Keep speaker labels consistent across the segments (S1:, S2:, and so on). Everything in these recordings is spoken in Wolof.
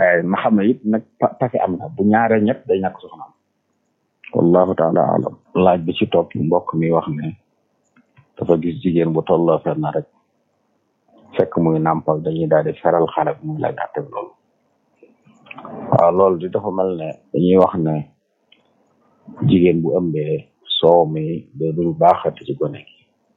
S1: waaye na xam ne it nag pake am na bu ñaaree ñett day ñàkk soxna am wallahu taala alam laaj bi ci topp mbokk mi wax ne dafa gis jigéen bu tolloo fenn rek fekk muy nàmpal dañuy daal di feral xale bi muy laaj àtte loolu waaw loolu di dafa mel ne dañuy wax ne jigéen bu ëmbee soow mi da dul baaxati ci gone gi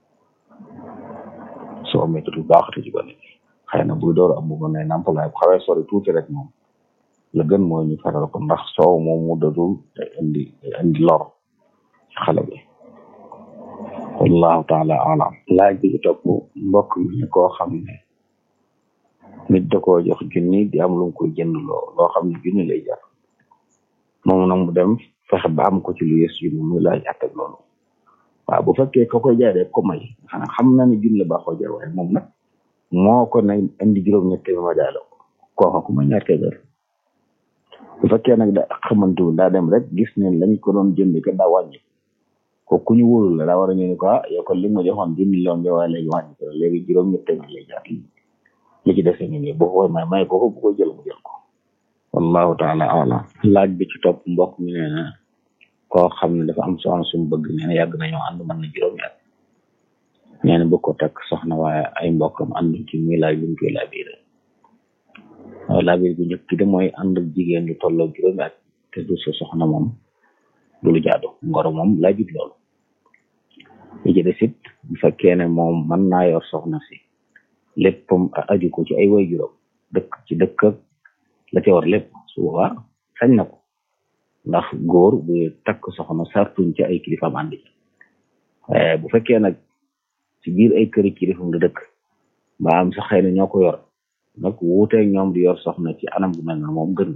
S1: soow mi da dul baaxati ci gone gi xëy na buy door am bu ne nàmpal waaye bu xawee sori tuuti rek moom la gën mooy ñu feral ko ndax soow moom mu dadul day indi day indi lor ci xale bi wallahu taala alam laaj bi ci topp mbokk mi ne koo xam ne nit da koo jox junni di am lu mu koy jënd loo loo xam ne junni lay jar moom nag mu dem fexe ba am ko ci lu yées junni muy laaj àttak loolu waaw bu fekkee ko koy jaay rek ko may xanaa xam na ne junni la baaxoo jar waaye moom nag moo ko ne indi juróom-ñett bi ma jaay la ko kooka ku ma ñaar téeméer bu fekkee nag da xamante daa dem rek gis ne lañ ko doon jënd ka daa wàññi ko ku ñu wóolu la daa war a ñëw ne ko ah yow kon li ma joxoon dix millions bi waaye léegi wàññi ko léegi juróom-ñett téeméer lay jaar li ci dese ñu nii boo ko may may ko ko bu ko jël mu jël ko wallahu taala alam laaj bi ci topp mbokk mi nee na koo xam ne dafa am soxna sumu bëgg nee na yàgg nañoo ànd mën na juróomi at nee na bëgg ko takk soxna waaye ay mbokkam ànduñ ci muy laaj luñ koy laabiré waaw laabir bu njëkk de mooy ànd ak jigéen lu tolloo juróomi at te du sa soxna moom du lu jaadu ngoro moom laajut loolu li ci des it bu fekkee ne moom mën naa yor soxna si léppam aju ko ci ay way juróom dëkk ci dëkk ak la ca war lépp su boobaa sañ na ko ndax góor bu takk soxna sartuñ ci ay kilifaam ànd ci waaye bu fekkee nag ci biir ay këri kilifam la dëkk ba am sax xëy na ñoo ko yor nag wuuteeg ñoom di yor soxna ci anam bu mel na moom gën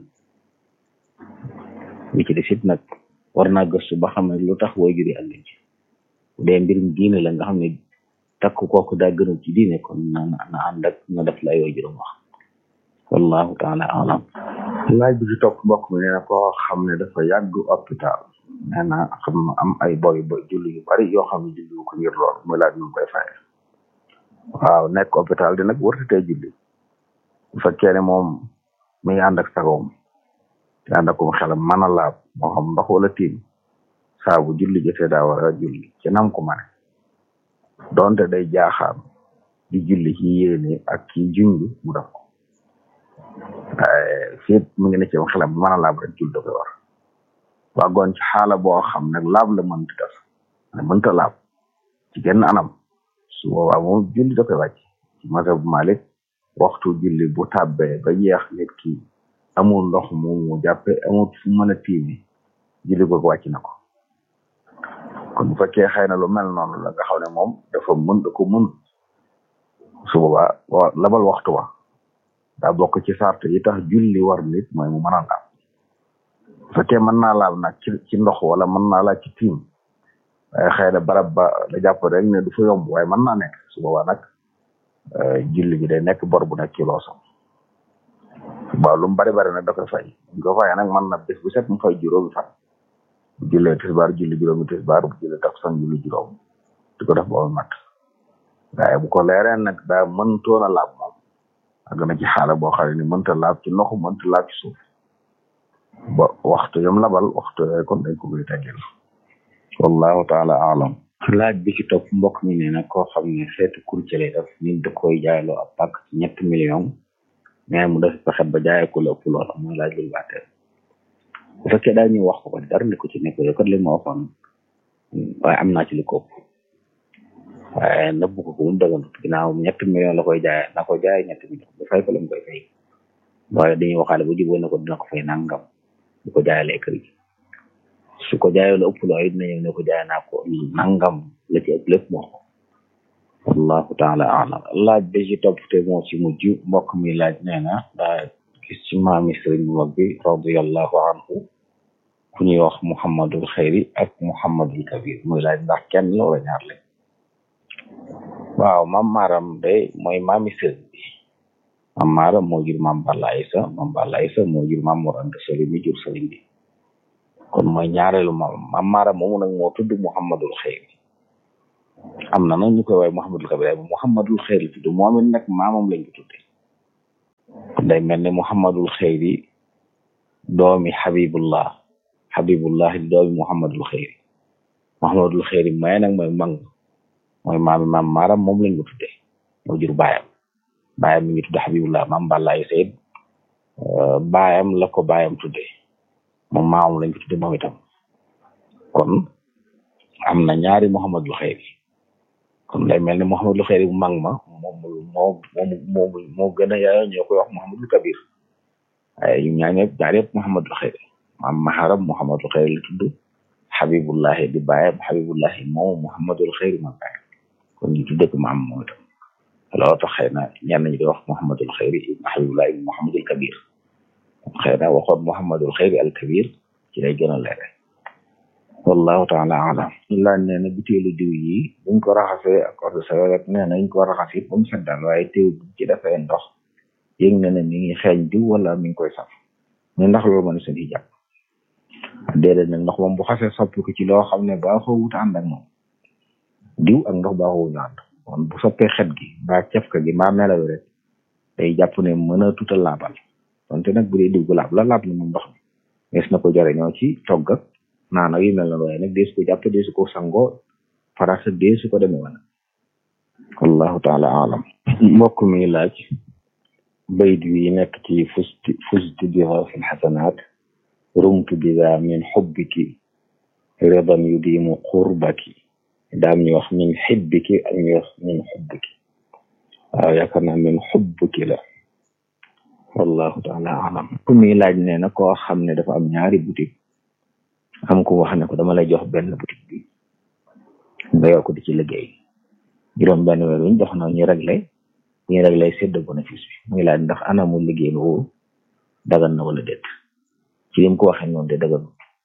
S1: li ci des it nag war naa gëstu ba xam ne lu tax way juri ànduñ ci bu dee mbirum diine la nga xam ne takk kooku daa gënul ci diine kon na na ànd ak na def la way juróom wax wallahu taala alam laaj bi ci topp mbokk mi nee na koo xam ne dafa yàgg hôpital nee na xam na am ay boy boy julli yu bari yoo xam ne julli ko ngir lool muy laaj nu koy faye waaw nekk hôpital di nag wërtatee julli bu fekkee ne moom mi ngi ànd ak sagoom te ànd akum xelam mën a laab moo xam ndox wala tiim saa bu julli jotee daa war a julli ci nam ko mane donte day jaaxaan di julli ci yéene ak ci junj mu def ko waaye fiit mu ngi ne ci xelam mën a laab rek julli da koy war waagoon ci xaala boo xam nag laab la mënta def ne mënta laab ci genn anam su boobaa moom julli da koy wàcc ci mazhab Malik waxtu julli bu tàbbee ba jeex nit ki amul ndox mu mu jàppe amul fu mën a tiimi julli ko wàcc na ko kon bu fekkee xëy na lu mel noonu la nga xam ne moom dafa mën da ko mën su boobaa labal waxtu wa daa bokk ci sart yi tax julli war nit mooy mu mën a laab bu fekkee mën naa laab nag ci ci ndox wala mën naa laab ci tiim waaye xëy na barab ba la jàpp rek ne du fa yomb waaye mën naa nekk su boobaa nag julli bi day nekk bor bu nekk ci loosam waaw lu mu bari bari nag da koy fay bu ko fayee nag mën na bés bu set mu fay juróomi fan bu jullee tisbaar julli juróomi tisbaar bu jullee takkusaan julli juróom di ko def ba mu mat waaye bu ko leeree nag daa mëntoon a laab moom àgg na ci xaala boo xam ne mënta laab ci ndox mënta laab ci suuf ba waxtu yam labal waxtu yooyu kon dañ ko koy teggil wallahu taala alam laaj bi ci topp mbokk mi nee na koo xam ne xeetu courtier lay def nit da koy jaayloo ab pàkk ci ñetti million mais mu def pexe ba jaayee ko la ëpp loola mooy laaj lu baatee bu fekkee daa ñëw wax ko ko dara ne ko ci nekk yow kat li ma waxoon waaye am naa ci li ko ëpp waaye nëbb ko ko mu dëgganut ginnaaw ñetti million la koy jaayee na ko jaayee ñetti million bu fay ko la mu koy fay waaye dañuy waxaale bu jubóo ne ko dina ko fay nangam bu ko jaayalee kër gi su ko jaayee la ëpp loo it dina ñëw ne ko jaay naa ko nangam la ci ëpp lépp moo ko wallahu taala alam laaj bi ci topp te moo ci mujj mbokk mi laaj nee na daa gis ci maami sëriñ bu mag bi radiallahu anhu ku ñuy wax muhammadul xayri ak muhammadul kabir muy laaj ndax kenn la wala ñaar lañ waaw mam maaram de mooy maami sëriñ bi mam maaram moo jur mam Balla Aysa mam Balla Aysa moo jur mam Mor Anta Sali mi jur sëriñ bi kon mooy ñaareelu mam mam maaram moomu nag moo tudd muhammadul xayri am na nag ñu koy waaye muhammadul kabir waaye muhammadul xayri tudd moom it nag maamam lañ ko tudde day mel ne muhammadul xeyri doomi xabibullah xabibullah di doomi muhammadul xeyri muhammadul xeyri may nag mooy mang mooy maami maam maaram moom lañ ko tudde moo jur baayam baayam mi ngi tudde xabibullah maam bàllaay sayid baayam la ko baayam tudde moom maamam lañ ko tudde moom itam kon am na ñaari muhammadul xeyri kon day mel ne muhammadul xeyri bu mag ma moom moo moo moo gën a yaayoo ñoo koy wax muhammadul kabir waaye ñu ñaar ñëpp ñaar yëpp muhammadul xeyri maam maharam muhammadul xeyri la tudd xabibullahi di baayam xabibullahi moom muhammadul xeyri ma baayam kon ñu tudde ko maam moom itam loolu tax xëy na ñenn ñi di wax muhammadul xeyri ibn xabibullahi ibn muhammadul kabir xëy na waxoon muhammadul xeyri al kabir ci lay gën a leere wallahu taala alam laaj nee na butéelu diw yi buñ ko raxasee ak eau de Javel rek nee na ñu ko raxas it ba mu set daal waaye teew buñ ci defee ndox yëg na ne mi ngi xeeñ diw wala mi ngi koy saf ne ndax loolu mën seen i jàpp déedéet nag ndox moom bu xasee soppi ko ci loo xam ne baaxoo wut ànd ak moom diw ak ndox baaxoo ñu ànd kon bu soppee xet gi mbaa cafka gi mbaa melaw rek day jàpp ne mën a tuta laabal donte nag bu dee diw gu laab la laab na moom ndox mi nees na ko jariñoo ci togg ak naan ak yu mel noonu waaye nag deesu ko jàpp deesu ko sangoo farata deesu ko demee wana wallahu taala alam mbokk mi laaj bayt wi nekk ci fusti fusti biha fi lxasanat rumtu bida min xubbiki ridan yudimu qurbaki daam ñu wax min xibbiki ak ñu wax min xubbiki waaw yaakaar naa min xubbiki la wallahu taala alam ku mi laaj nee na koo xam ne dafa am ñaari boutique am ko wax ne ko dama lay jox benn boutique bi nga yor ko di ci liggéey juróom benn weer wiñ dox na ñu réglé ñu réglé sedd bénéfice bi muy laaj ndax anamu liggéey boobu dagan na wala déet ci lim ko waxee noonu de dagan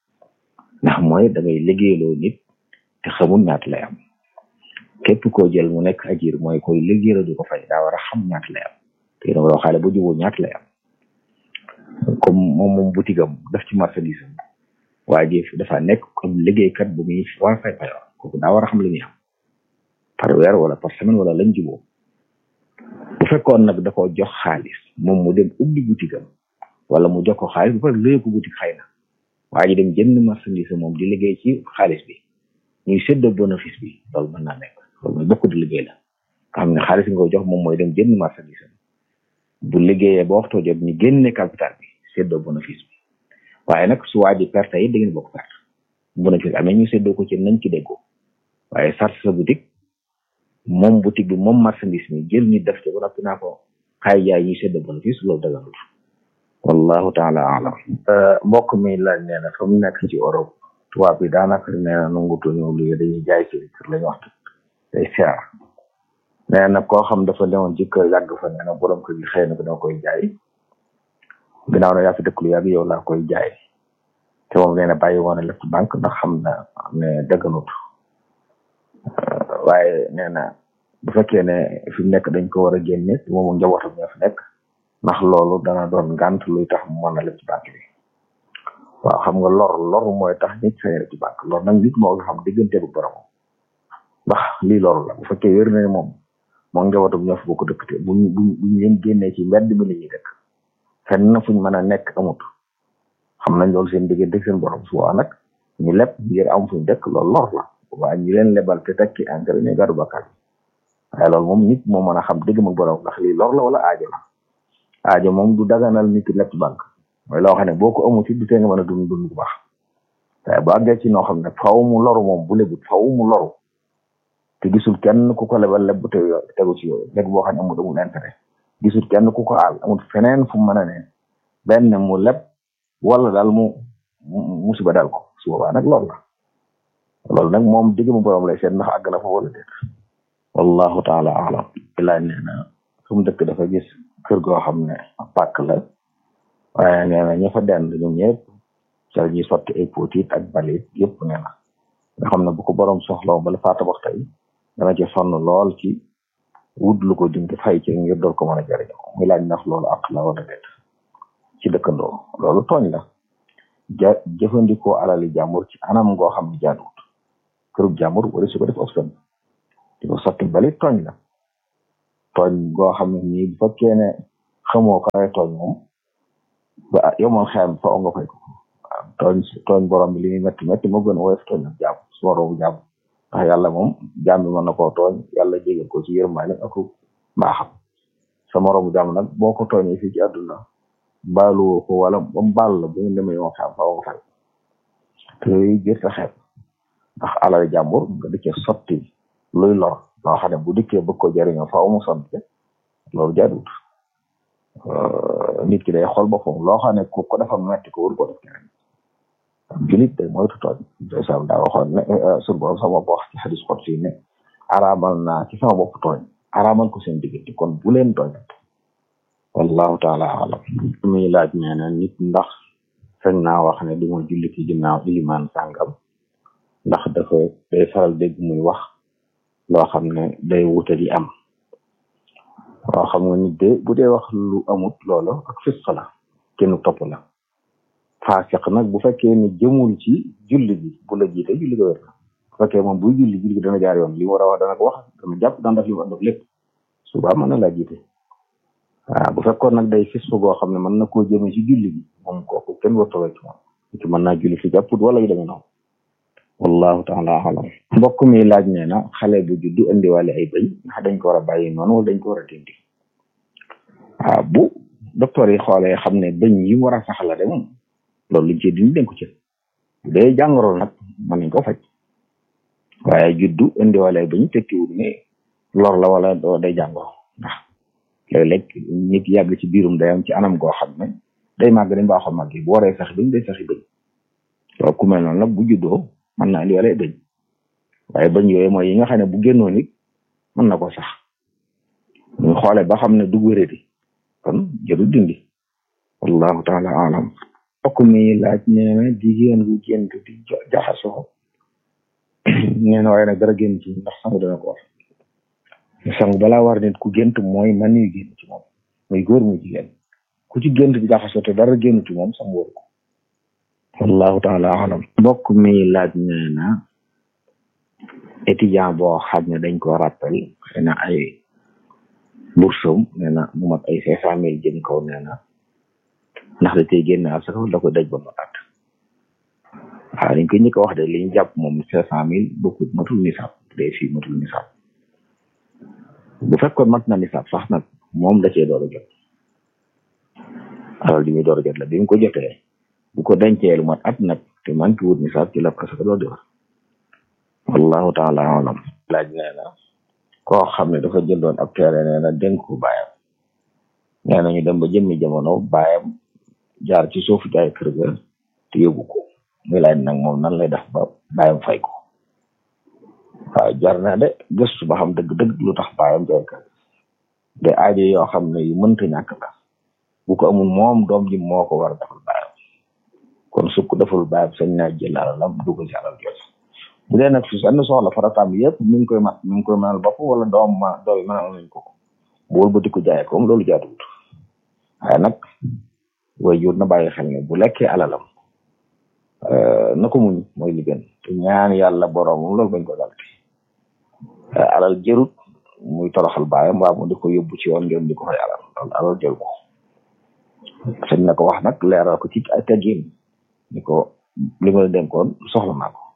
S1: ndax mooy da ngay liggéeyloo nit te xamul ñaata lay am képp koo jël mu nekk ajir mooy koy liggéeyla di ko fay daa war a xam ñaata lay am te dama doo xaale ba juboo ñaata lay am comme moom moom boutique am daf ci marchandise am waa ji dafa nekk comme liggéeykat bu muy war fay payoor kooku daa war a xam li muy am par weer wala par semaine wala lañ juboo bu fekkoon nag da ko jox xaalis moom mu dem ubbi boutique am wala mu jox ko xaalis bu pare léegi ko boutique xëy na waa ji dem jënd marchandise moom di liggéey ci xaalis bi ñuy séddoo bénéfice bi loolu mën naa nekk loolu mooy bokk di liggéey la nga xam ne xaalis nga ko jox moom mooy dem jënd marchandise bu liggéeyee ba waxtoo jot ñu génne capital bi séddoo bénéfice bi waaye nag su waa ji perte yi da ngeen bokk perte bénéfice amee ñu séddoo ko ci nañ ci déggoo waaye sart sa boutique moom boutique bi moom marchandise mi jël ñu def ci ba noppi naa ko xaay jaay ñuy séddoo bénéfice loolu daganul wallahu taala alam mbokk mi laaj nee na fa mu nekk ci Europe tubaab bi daanaka nee na nangutu ñëw lu dañuy jaay ci kër lañu wax day seer nee na koo xam dafa newoon ci kër yàgg fa nee na borom kër gi xëy na ko dama koy jaay ginnaaw na yaa fi dëkk lu yàgg yow laa koy jaay te moom nee na bàyyi woon na lépp banque ndax xam na ne dëgganut waaye nee na bu fekkee ne fi mu nekk dañ ko war a génne moom njabootam ñoo fi nekk ndax loolu dana doon ngànt luy tax mu mën a lépp ci banque bi waaw xam nga lor lor mooy tax nit sañ ci banque lor nag nit moo nga xam diggante bu borom ndax lii loru la bu fekkee wér na ne moom moom njabootam ñoo fi bokk dëkk te buñ buñ buñ leen génnee ci mbedd mi la ñuy dëkk fenn fuñ mën a nekk amut xam nañ loolu seen diggante seen borom su waa nag ñu leb ngir am fuñ dëkk loolu lor la waaye ñi leen lebal te tekki engrais ñu gàddu bakkaar waaye loolu moom nit moo mën a xam digg mag borom ndax lii lor la wala aajo la aajo moom du daganal nit lépp banque mooy loo xam ne boo ko amut it du tee nga mën a dund dund bu baax waaye bu àggee ci noo xam ne faw mu loru moom bu lebut faw mu loru te gisul kenn ku ko lebal leb bu te tegu ci yooyu léegi boo xam ne amul amul intérêt gisul kenn ku ko aal amul feneen fu mu mën a ne benn mu leb wala daal mu musiba daal ko su boobaa nag loolu la loolu nag moom digg mu borom lay seet ndax àgg na fa wala déet wallahu taala alam ilaaj nee na fu mu dëkk dafa gis kër goo xam ne pàkk la waaye nee na ña fa dend ñoom ñëpp ca ñuy sotti ay potit ak balit yëpp nee na nga xam ne bu ko borom soxla bala faa tabax tey dana ci sonn lool ci wut lu ko dinga fay ci ngir door ko mën a jëriñoo muy laaj ndax loolu ak la wala déet ci dëkkandoo loolu tooñ la ja jëfandikoo alali jàmbur ci anam ngoo xam ne jaaduwut kërub jàmbur wala su ko def option di ko sotti balit tooñ la tooñ goo xam ne nii bu fekkee ne xamoo ko ay tooñ moom ba yow moom xeyam fa nga fay ko waaw tooñ tooñ borom bi li muy métti métti moo gën a woyof tooñ ak jàmm su waroobu jàmm ndax yàlla moom jàmm bi mën na koo tooñ yàlla jégal ko ci yërmaale ak mbaaxam sa moroomu jàmm nag boo ko tooñee fii ci àdduna baaluwoo ko wala ba mu baal la bu ñu demee yoon xam faaw nga fay te yooyu jër sa xeet ndax alal jàmbur nga dikkee sotti luy lor loo xam ne bu dikkee bëgg ko jëriñoo faaw mu sotti loolu jaaduwut nit ki day xool boppam loo xam ne ku ko dafa metti ko wër ko def keneen julit day moytu tooñ ndeysaan daa waxoon ne sur borom sama bopp wax ci xadis xot fii ne araamal naa ci sama bopp tooñ araamal ko seen diggante kon bu leen tooñat wallahu taala alam muy laaj nee na nit ndax sañ naa wax ne du ma julli ci ginnaaw ilimaan sàngam ndax dafa day faral dégg muy wax loo xam ne day wute di am waaw xam nga nit de bu dee wax lu amut loolu ak fisq la kenn topp la faasiq nag bu fekkee ne jëmul ci julli bi bu la jiite julli ga wér la bu fekkee moom buy julli julli gi dana jaar yoon li mu war a wax dana ko wax dana jàpp dana def li mu war a def lépp suba mën na laa jiite waaw bu fekkoon nag day fisq goo xam ne mën na koo jëme ci julli bi moom kooku kenn warta wecc moom ci mën naa julli fi jàpput wala yu demee noonu wallahu taala alam mbokk mi laaj nee na xale bu juddu indiwaale ay bëñ ndax dañ ko war a bàyyi noonu wala dañ ko war a dindi waaw bu docteur yi xoolee xam ne bëñ yi war a saxla de moom loolu liñ ci dindi dañ ko ci bu dee jàngoro nag mën nañ ko faj waaye juddu indiwaale ay bëñ tekkiwul ne lor la wala doo day jàngoro ndax léeg-léeg nit yàgg ci biirum day am ci anam goo xam ne day màgg dañ baaxoo màgg bu waree sax bëñ day saxi bëñ loolu ku mel noonu nag bu juddoo mën naa indiwaale ay bëñ waaye bëñ yooyu mooy yi nga xam ne bu génnoo nit mën na ko sax ñu xoole ba xam ne du wéradi kon jëru dindi wallahu taala alam mbokk mi laaj nee na jigéen bu gént di jaxasoo nee na waaye nag dara génn ci ndax sangu dana ko war sangu balaa war nit ku gént mooy man yu génn ci moom muy góor muy jigéen ku ci gént di jaxasoo te dara génn ci moom sangu war ko wallahu taala alam mbokk mi laaj nee na étudiant boo xam ne dañ ko rappel xëy na ay boursom nee na mu mat ay cinq cent mille jëm kaw nee na ndax da tey génn asaka da ko daj ba mu at waaw dañ koy njëkk a wax de li ñu jàpp moom cinq cent mille bokkut matul nisaab day fii matul nisaab bu fekkoon mat na nisaab sax nag moom da cee door a jot alal di muy door a jot la bi mu ko jotee bu ko dencee lu mat at nag te man ki wut nisaab ci la asaka door di war wallahu taala alam laaj nee na koo xam ne dafa jëndoon ab teere nee na dénk ko baayam nee na ñu dem ba jëmmi jamono baayam jaar ci suufu jaay kër ga te yóbbu ko muy laaj nag moom nan lay def ba baayam fay ko waaw jar na de gëstu ba xam dëgg-dëgg lu tax baayam jaay kër de aajo yoo xam ne yu mënta ñàkk la bu ko amul moom doom ji moo ko war a defal baayam kon su ko deful baayam sañ naa jël alalam dugal ci alal jooju bu dee nag su seen soxla farataam yëpp mi ngi koy mat mi ngi koy mënal bopp wala doom ma doom yi mënal nañ ko bu wël ba di ko jaayee ko loolu jaaduwut waaye nag way jur na bàyyi xel ne bu lekkee alalam na ko muñ mooy li gën te ñaan yàlla boroomam loolu bañ ko dalti alal jërut muy toroxal baayam waa mu di ko yóbbu ci yoon ngeen di ko fay alal loolu alal jëru ko sañ na ko wax nag leeral ko ci ay teggin ni ko li ma la dénkoon soxla naa ko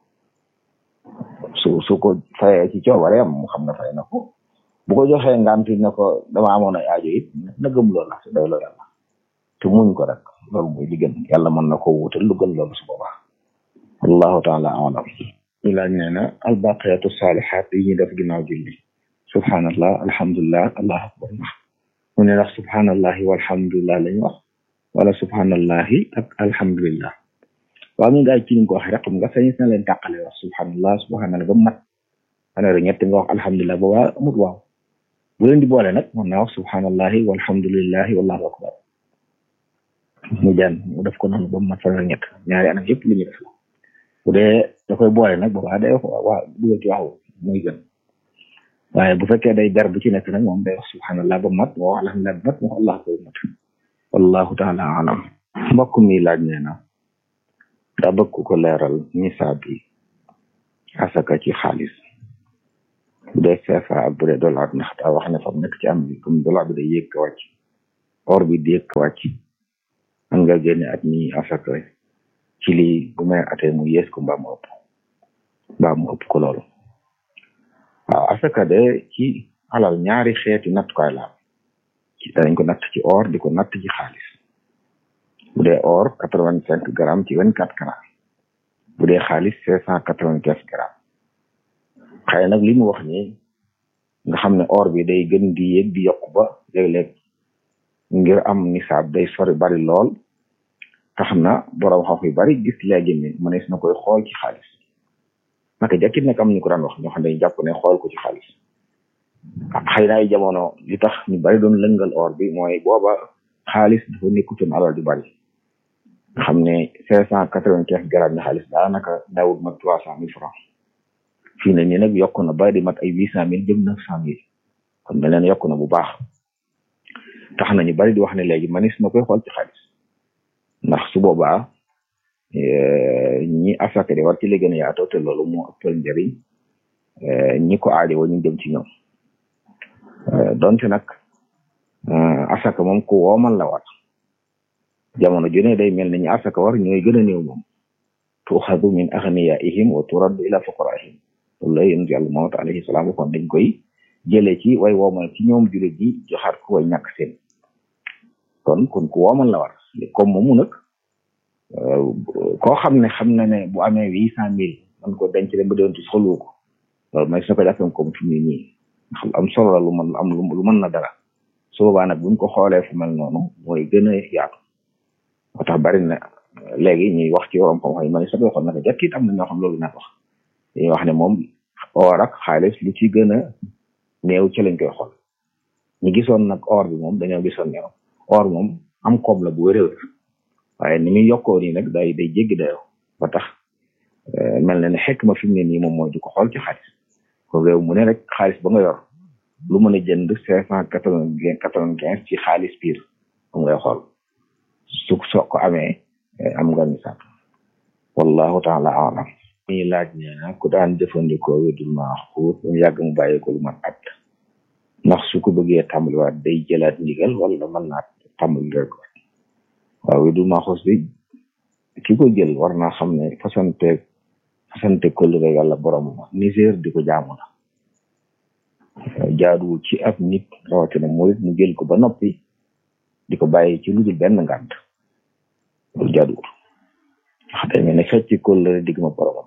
S1: su su ko fayee ci coobareem mu xam ne fay na ko bu ko joxee nganti ne ko dama amoon ay aajo it na gëm loolu la te doy loo yàlla te muñ ko rek loolu mooy li gën yàlla mën na ko wutal lu gën loolu su boobaa wallahu taala alam ñu laaj nee na albaqiyatu salihat yi ñuy def ginnaaw julli subhanallah alhamdulillah allahu akbar mu ne ndax subhanallahi walhamdulillah lañu wax wala subhanallahi ak alhamdulillah waaw mi nga ay ci ni ko waxee rek xam nga sañis na leen tàqale wax subhanallah subhanallah ba mat xanaa rek ñett nga wax alhamdulilah ba waa amut waaw bu leen di boole nag mën naa wax subhanallahi walhamdulillahi wallahu akbar mu jaan mu def ko noonu ba mat fanweer ñett ñaari anam yëpp lu ñu def la bu dee da koy boole nag boobaa day wax waa dugal ci waxu muy gën waaye bu fekkee day ber bu ci nekk nag moom day wax subhanallah ba mat moo wax alhamdulilah ba mat moo wax allah koy mat wallahu taala alam mbokk mi laaj nee na daa bëgg ko leeral nisaab bi asaka ci xaalis bu dee CFA ak bu dee dollar ndax daa wax ne fa mu nekk ci am bi comme dollar bi day yéeg ko wàcc
S2: or bi di yëkk wàcc man nga génne at mi asaka ci lii bu may atee mu yées ko mbaa mu ëpp mbaa mu ëpp ko loolu waaw asaka de ci alal ñaari xeeti nattukaay la ci dañ ko natt ci or di ko natt ci xaalis bu dee or quatre vingt cinq grammes ci vingt quatre grammes bu dee xaalis cinq cent quatre vingt quinze grammes xëy nag li mu wax nii nga xam ne or bi day gën di yéeg di yokk ba léeg-léeg ngir am nisaab day sori bari lool tax na borom xoox yu bari gis léegi ni mënees na koy xool ci xaalis naka jàkkit nag am ñu ko daan wax ñoo xam ne jàpp ne xool ko ci xaalis xëy na ay jamono li tax ñu bari doon lëngal or bi mooy booba xaalis dafa nekkutoon alal ju bari nga xam ne cinq cent quatre-vingt-quinze grammes ni xaalis daanaka dawut mat trois cent mille francs fii ne nii nag yokk na ba di mat ay huit cent mille jëm neuf cent mille kon mel leen yokk na bu baax tax na ñu bari di wax ne léegi manis na koy xool ci xaalis ndax su boobaa ñi asaka di war ci li gën a yaatoo te loolu moo ëppal njëriñ ñi ko aajowoo ñu jëm ci ñoom donte nag asaka moom ku woomal la war jamono ju ne day mel ni ñi asaka war ñooy gën a néew moom tuxadu min aghniyaihim wa turaddu ila fuqaraihim loolu la yonent yàlla Muhammad alayhi salaam waxoon dañ koy jëlee ci way woomal ci ñoom jullit ji joxaat ko way ñàkk seen kon kon ku woomal la war comme moomu nag koo xam ne xam na ne bu amee huit cent mille man ko denc dem ba doon ci xolu ko loolu may su ko jàppee comme fi mu ne nii xam am solo la lu mën am lu mën na dara su boobaa nag buñ ko xoolee fu mel noonu mooy gën a yaatu moo tax bari na léegi ñuy wax ci yorom xam-xam yi ma ne sax waxoon na ko jàkk it am na ñoo xam loolu naa wax dañuy wax ne moom or ak xaalis lu ci gën a néew ci lañ koy xool ñu gisoon nag or bi moom dañoo gisoon ne or moom am koom la bu wéréwér waaye ni muy yokkoo nii nag day day jéggi dayoo ba tax mel na ne xekk ma fi mu ne nii moom mooy di ko xool ci xaalis ko réew mu ne rek xaalis ba nga yor lu mën a jënd cinq cent quatre-vingt quatre-vingt-quinze ci xaalis piir moom ngay xool su soo ko amee am nga misaal wallahu taala alam mi laaj nee na ku daan jëfandikoo wedul maaxuut mu yàgg mu bàyyi ko lu mat at ndax su ko bëggee tàmbaliwaat day jëlaat ndigal wala mën naa tàmbali rek waaw wedul maaxuut bi ki ko jël war naa xam ne fasante fasante kóllëre yàlla borom niger di ko jaamu la jaaduwul ci ab nit rawatina murit mu jël ko ba noppi di ko bàyyi ci lu dul benn ngànt loolu jaaduwul wax day mel ne fecc kóllëre digg ma boromam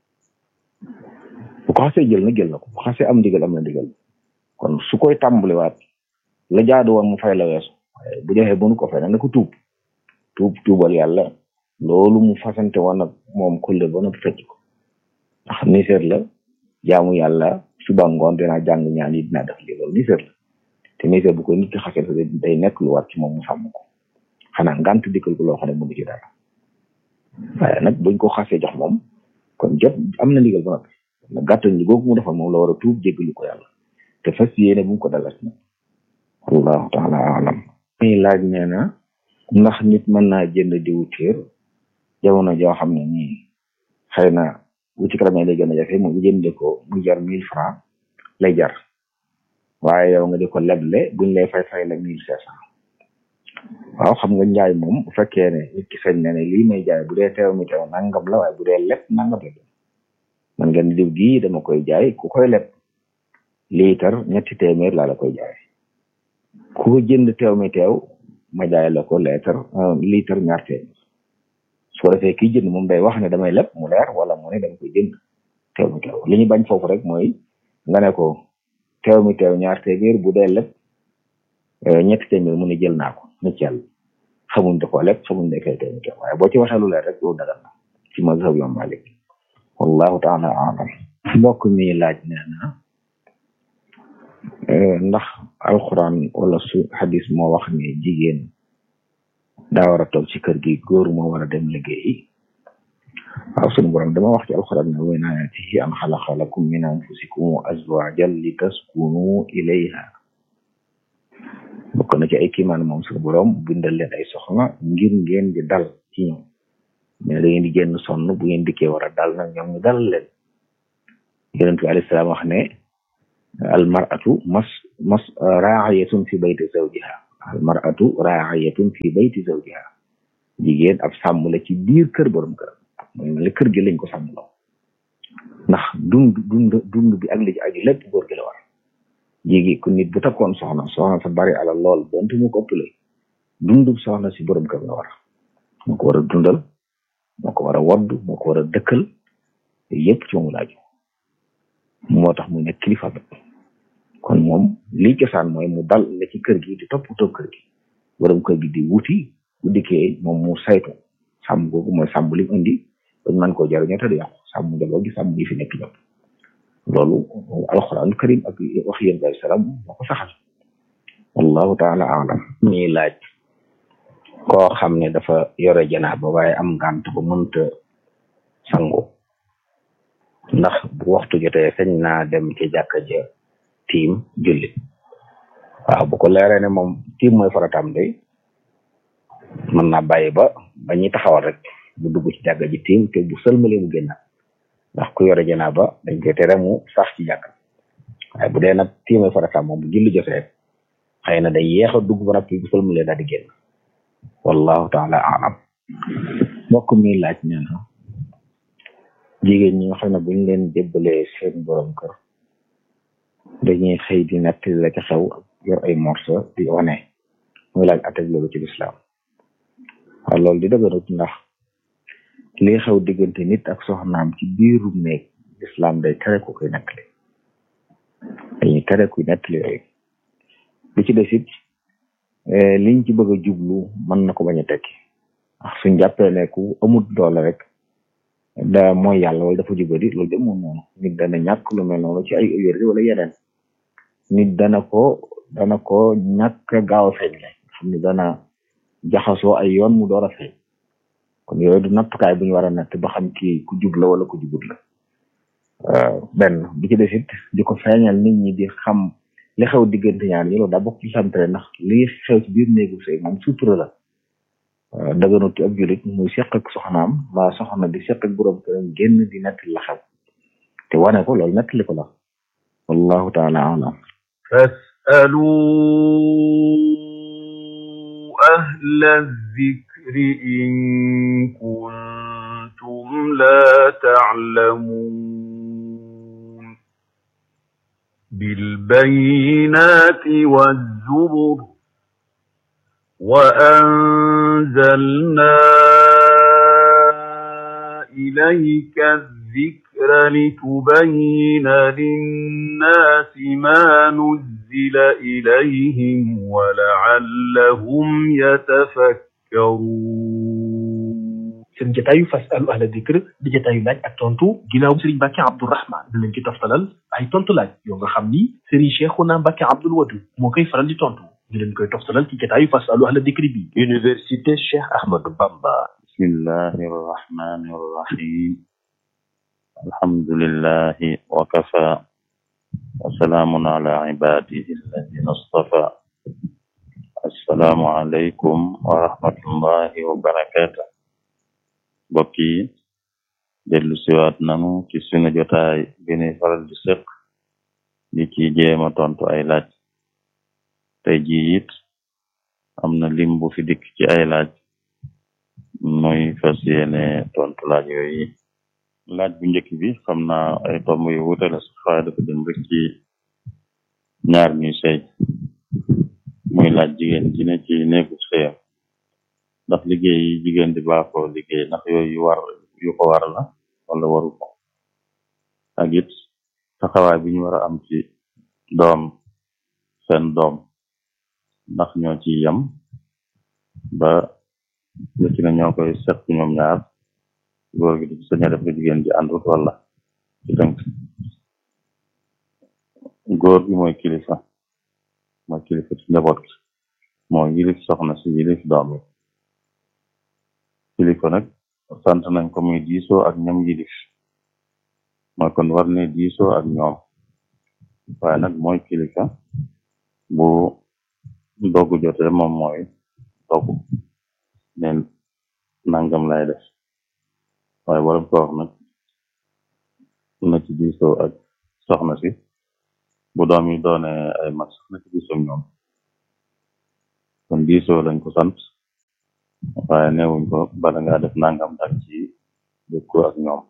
S2: bu ko xasee jël na jël na ko bu xasee am ndigal am na ndigal kon su koy tàmbaliwaat la jaadu woon mu fay la weesu waaye bu joxee mënu ko fay nag na ko tuub tuub tuubal yàlla loolu mu fasante woon ak moom kóllëre ba noppi fecc ko ndax niseer la jaamu yàlla suba ngoon dinaa jàng ñaan yi dinaa def lii loolu niseer la te niseer bu ko nit ki xasee day nekk lu war ci moom mu sàmm ko xanaa ngant dikkal ko loo xam ne mënu ci dara waaye nag buñ ko xasee jox moom kon jot am na ndigal ba noppi na gàttal ñi googu mu defal moom la war a tuub jéggalu ko yàlla te fas yéene bu mu ko dalas nag wallahu taala alam muy laaj nee na ndax nit mën naa jënd diwu tiir jamono joo xam ne nii xëy na bu ci kanamee lay gën a jafe mu jënde ko mu jar mille franc lay jar waaye yow nga di ko leble buñ lay fay fay la mille cinq cent waaw xam nga njaay moom bu fekkee ne nit ki sañ na ne lii may jaay bu dee teew mi teew nangam la waaye bu dee leb nangam la man ngeen diw gii dama koy jaay ku koy leb liitar ñetti téeméer laa la koy jaay ku ko jënd teew mi teew ma jaay la ko liitar liitar ñaar téeméer su ko defee kii jënd moom day wax ne damay leb mu leer wala mu ne dama koy jënd teew mi teew li ñu bañ foofu rek mooy nga ne ko teew mi teew ñaar téeméer bu dee leb ñetti téeméer mu ne jël naa ko nit ci yàlla xamuñ da koo leb xamuñ ne kay teew mi teew waaye boo ci waxee lu leer rek yow dagal na ci mazhab Imam Malik wallahu taala alam mbokk mi laaj nee na ndax alquran wala su hadis moo wax ne jigéen daa war a toog ci kër gi góor moo war a dem liggéeyi waaw sunu borom dama wax ci alquran ne wa min ayatihi an xalaqa lakum min anfusikum azwajan li taskunu ilayha bokk na ci ay kiimaan moom sunu borom bindal leen ay soxna ngir ngeen di dal ci ñoom mais da ngeen di génn sonn bu ngeen dikkee war a dal nag ñoom ñu dalal leen yonent bi alayhi salaam wax ne al mar'atu mas mas raa'iyatun fi bayti zawjiha al mar'atu raa'iyatun fi bayti zawjiha jigéen ab sàmm la ci biir kër borom kër mooy mel ni kër gi lañ ko sàmm loo ndax dund dund dund bi ak li ci aju lépp góor gi la war jigi ku nit bu takkoon soxna soxna sa bari alal lool donte mu ko ëppale dundub soxna si borom kër la war moo ko war a dundal moo ko war a wodd moo ko war a dëkkal yëpp ci moomu laaju moo tax mu nekk kilifa bi kon moom lii cosaan mooy mu dal la ci kër gi di toppatoo kër gi borom kër gi di wuti bu dikkee moom mu saytu sàmm googu mooy sàmm li mu indi bañ mën koo jariñoo te du yàqu sàmm njaboot gi sàmm yi fi nekk ñëpp loolu alxuraan karim ak wax yéen bay salaam moo ko saxal wallahu taala alam
S1: ñuy laaj koo xam ne dafa yore janaaba waaye am ngànt ba mënta sangu ndax bu waxtu jotee sañ naa dem ci jàkka ja tiim julli waaw bu ko leeree ne moom tiim mooy farataam day mën naa bàyyi ba ba ñuy taxawal rek bu dugg ci jàkka ji tiim te bu sëlmalee mu génnaat ndax ku yore janaaba dañ koy tere mu sax ci jàkka waaye bu dee nag tiim mooy farataam moom bu julli jotee xëy na day yéex a dugg ba noppi bu sëlmalee daal di génn wallahu taala alam
S2: mbokk mi laaj nee na jigéen ñi nga xam ne buñ leen jébbalee seen borom kër dañuy xëy di nett la ca xew yor ay morso di wane muy laaj ateg loolu ci lislaam waaw loolu di dëgërut ndax lii xew diggante nit ak soxnaam ci biiru néeg lislaam day tere ku koy nettali dañuy tere kuy nettali yooyu li ci des it liñ ci bëgg a jublu mën na ko bañ a tekki ndax suñ jàppee ne ku amut doole rek da mooy yàlla wala dafa jubadi loolu de moom noonu nit dana ñàkk lu mel noonu ci ay wérdi wala yeneen nit dana ko dana ko ñàkk gaaw a feeñ le xam ne dana jaxasoo ay yoon mu door a feeñ kon yooyu du nattukaay bu ñu war a natt ba xam kii ku jub la wala ku jubut la benn bi ci des it di ko feeñal nit ñi di xam li xew diggante ñaar ñi loolu daa bokk ci santre ndax li xew ci biir néegu sëy moom sutura la daganut ci ab julit muy seq ak soxnaam waa soxna di seq ak borom këram génn di nettali la xew te wane ko loolu nettali ko la wallahu taala alam
S3: فاسألوا أهل الذكر إن كنتم لا تعلمون بالبينات والزبر وأنزلنا إليك الذكر لتبين للناس ما نزل إليهم ولعلهم يتفكرون
S4: seen jataayu fasalu ahla dikr di jataayu laaj ak tontu ginnaaw Serigne Mbacke Abdourahman da leen ci toftalal ay tontu laaj yoo nga xam ni Serigne Cheikhouna Mbacke Abdoul Wadud moo koy faral di tontu ñu leen koy toftalal ci jataayu fasalu ahla dikr bi Université Cheikh Ahmadou Bamba
S5: bismillahi arrahmani arrahim alhamdulillahi wa kafa wa salaamun ala ibadihi alladina astafa assalaamu alaykum wa rahmatullahi wa barakatuh mbokk yi dellu siwaat nanu ci sunu jotaay bi ñuy faral di sëq di ci jéema tontu ay laaj tey jii it am na lim bu fi dikk ci ay laaj muy fas yéene tontu laaj yooyu laaj bu njëkk bi xam naa ay tomb yu wuute la sax waaye dafa dem rek ci ñaar ñuy sëy muy laaj jigéen ji ne ci néegu sëyam ndax liggéey yi jigéen di baaxoo liggéey ndax yooyu yu war yu ko war la wala waru ko ak it taxawaay bi ñu war a am ci doom seen doom ndax ñoo ci yem ba lu ci ne ñoo koy seq ñoom ñaar góor gi di sañ a def lu jigéen ji àndut wala ci tënk góor gi mooy kilifa mooy kilifa ci njaboot gi moo yilif soxna si yilif doom yi kilifa nag sant nañ ko muy diisoo ak ñoom yilif mooy kon war ne diisoo ak ñoom waaye nag mooy kilifa bu dogu jotee moom mooy dogu ne nangam lay def waaye waram ko wax nag na ci diisoo ak soxna si bu doom yi doone ay mag sax na ci diisoo ak ñoom kon diisoo lañ ko sant waaye neewuñ ko bala ngaa def nangam dag ci dëkku ak ñoom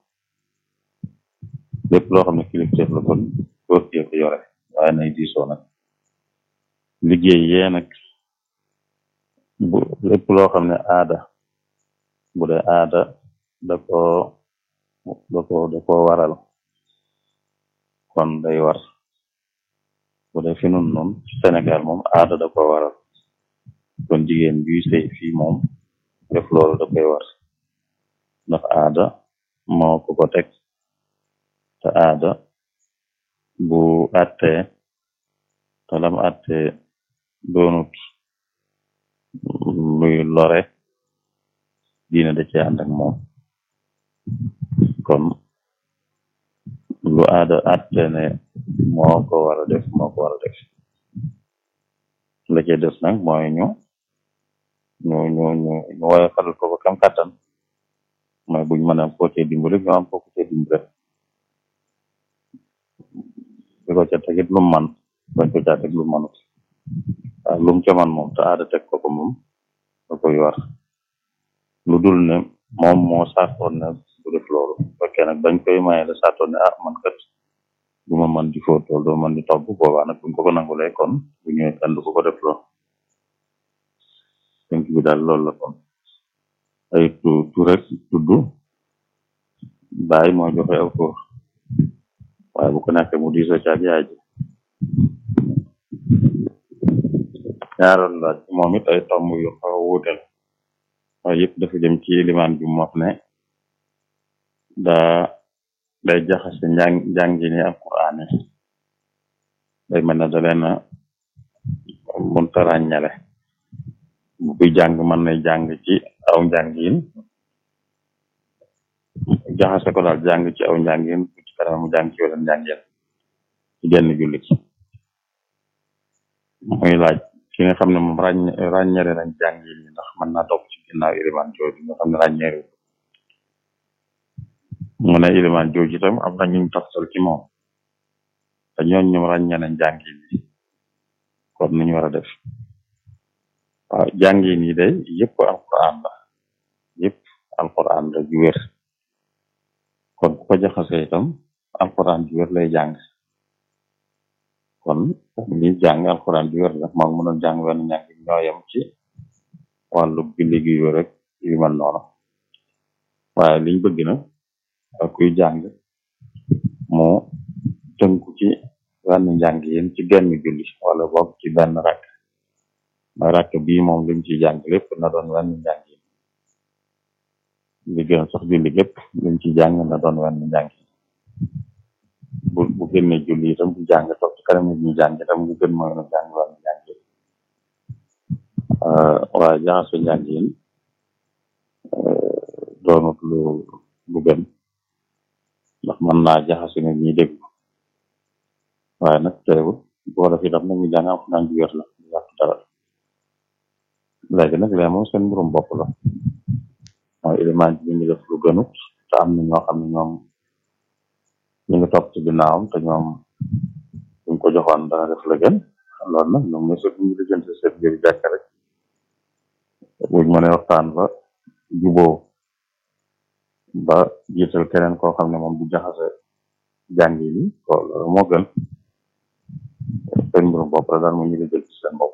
S5: lépp loo xam ne kilifteef la kon góor gi ko yore waaye nay diisoo nag liggéey yee nag bu lépp loo xam ne aada bu dee aada da ko da ko da ko waral kon day war bu dee fi nun noonu Sénégal moom aada da ko waral kon jigéen juy sëy fii moom def loolu da koy war ndax aada moo ko ko teg te aada bu attee te lam attee doonut luy lore diine da cee ànd ak moom kon lu aada atte ne moo ko war a def moo ko war a def la cee des nag mooy ñu ñu ñu ñu ñu woyofal ko ko kam kàttan mooy buñ mën a ko cee dimbali ñu am ko ko cee dimbali di ko ca tegit lu man bañ ko caa teg lu manut waaw lu mu ca man moom te aada teg ko ko moom da koy war lu dul ne moom moo saatoon ne bu def loolu fekkee nag bañ koy maye la saatoon ne ah man kat du ma man di fóot loolu doo man di togg boobaa nag buñ ko ko nangulee kon bu ñëwee kan du ko ko def loolu tënk bi daal loolu la kon ay tu tu rek tudd bàyyi moo joxe aw tur waaye bu ko nekkee mu diisoo caag yaay ji ñaaroon laaj moom it ay tomb yu xaw a wuute la waaye yëpp dafa jëm ci limaan bi mu wax ne daa day jaxase njàng njàngini alquran yi day mel ne da leen a munta ràññale bu kuy jàng mën na jàng ci aw njàngin jaxase ko daal jàng ci aw njàngin bu ci kanam mu jàng ci wala njàngin ci genn julli muy laaj ki nga xam ne moom ràññ ràññale nañ jàngin yi ndax mën naa topp ci ginnaaw ilimaan jooju nga xam ne ràññeeru mu ne ilimaan jooju itam am na ñu toftal ci moom te ñooñ ñoom ràññe nañ jàngin yi kon nu ñu war a def waaw jàngin yi day yëpp alquran la yëpp alquran la ju wér kon ku ko jaxase itam alquran ju wér lay jàng kon li jàng alquran ju wér la moom mënoon jàng wenn ñàng ñooyam ci wàllu julli gi yu rek yu mel noonu waaye liñ bëgg na kuy jàng mu tënku ci wenn njàng yéen ci genn julli wala boog ci benn rakk mooy rakk bii moom lim ci jàng lépp na doon wenn njàng yi li gën sax julli lépp lim ci jàng na doon wenn njàng yi bu bu génne julli itam bu jàng toog ci kanam nit ñi jàng itam bu gën mooy na jàng wenn njàng yi waaye jaxase njàng yi doonut lu lu gën ndax mën naa jaxase nit ñi dégg waaye nag teewul boo def itam nañu jàng am naan ju wér la du yàq dara léegi nag lee moom seen mbirum bopp la mooy ilimaan bi ngi def lu gënut te am na ñoo xam ne ñoom ñu ngi topp ci ginnaawam te ñoom buñ ko joxoon dana def la gën loolu nag ñoom ñooy ñu lijjanti seen biir jàkk rek buñ mënee waxtaan ba juboo ba jiital keneen koo xam ne moom du jaxase jàngi yi ko loolu moo gën seen mbirum bopp la daal mu ñu ngi jël ci seen bopp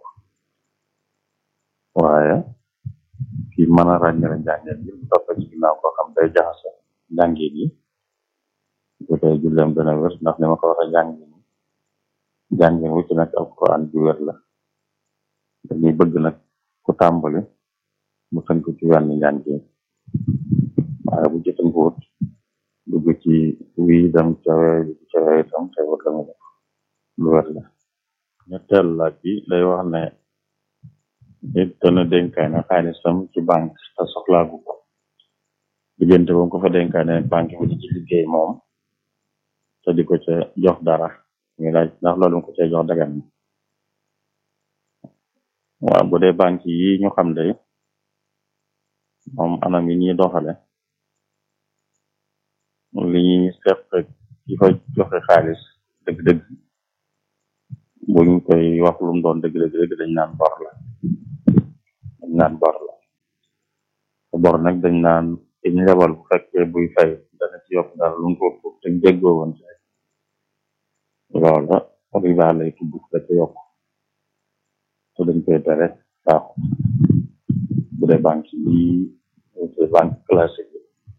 S5: waaye kii mën a ràññale njàngeen yi bu topp ci ginnaaw koo xam day jaxase njàngeen yi bu dee julleem dana wér ndax ni ma ko waxee jàngeen yi jàngeen wu ci nekk alquran ju wér la dañuy bëgg nag ku tàmbali mu tënk ci wenn njàngeen waaye bu ci tënkuwut dugg ci wii dem cawe dugg cawe itam te wut la mu def lu wér la ñetteel laaj bi day wax ne nit dana dénkaane xaalisam ci banque te soxlaagu ko diggante ba ko fa dénkaane banque bi di ci liggéey moom te di ko ca jox dara muy laaj ndax loolu ko cay jox dagan na waaw bu dee banque yi ñu xam de moom anam yi ñuy doxale li ñuy seq ci fa joxe xaalis dëgg-dëgg buñ koy wax lu mu doon dëgg-dëgg dëgg dañ naan bor la naan bor la te bor nag dañ naan ki ñu lebal bu fekkee buy fay dana ci yokk dara lu mu ko ko te jéggoo woon ci loola riba lay tudd da ca yokk te dañ koy tere baaxu bu dee banque bi c'est banque classique